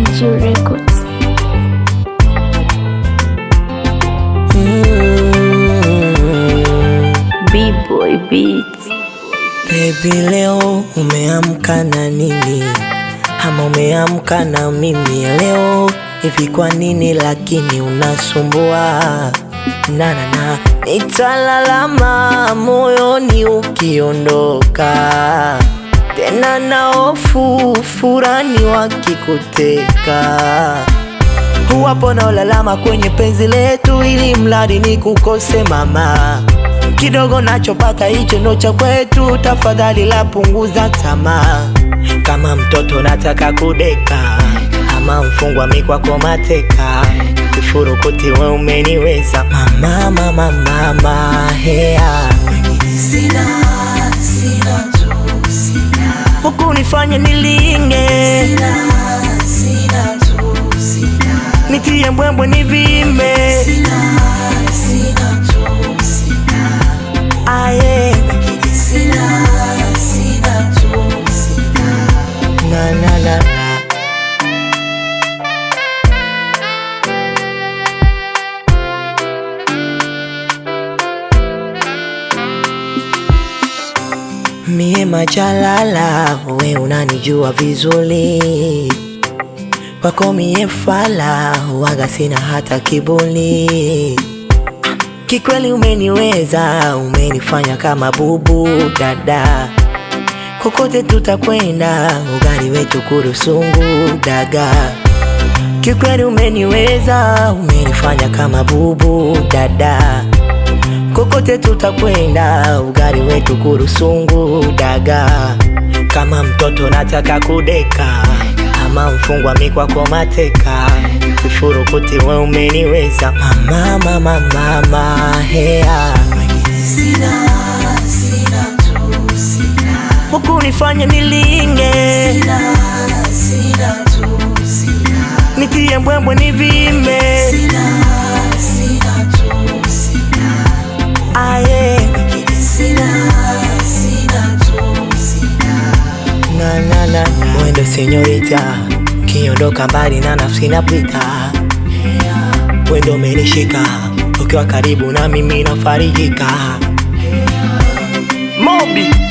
MG Records. B-Boy Beats. Baby, leo umeamka na nini? Ama umeamka na mimi leo hivi? Kwa nini lakini unasumbua? na na na, nitalalama moyoni ukiondoka tena, na hofu furani wakikuteka Huwapo na ulalama kwenye penzi letu, ili mradi ni kukose mama. Kidogo nachopata hicho ndo cha kwetu, tafadhali la punguza tamaa. Kama mtoto nataka kudeka, ama mfungwa mi kwako mateka. Kifurukuti we umeniweza mama, mama, mama, hea huku nifanye nilinge nitie mbwembwe nivime aye na na na na Mie majalala, we unanijua vizuri, kwako mie fala, waga sina hata kiburi. Kikweli umeniweza, umenifanya kama bubu dada, kokote tutakwenda, ugali wetu kurusungu daga. Kikweli umeniweza, umenifanya kama bubu dada kokote tutakwenda, ugali wetu kurusungu daga. Kama mtoto nataka kudeka, ama mfungwa mi kwako mateka. Kifurukuti we umeniweza mama, mama, mama, hea huku nifanye nilinge nitie mbwembwe nivime aye na na na mwendo senyorita kiondoka mbali na nafsi napita wendo umenishika ukiwa karibu na mimi nafarijika Mobi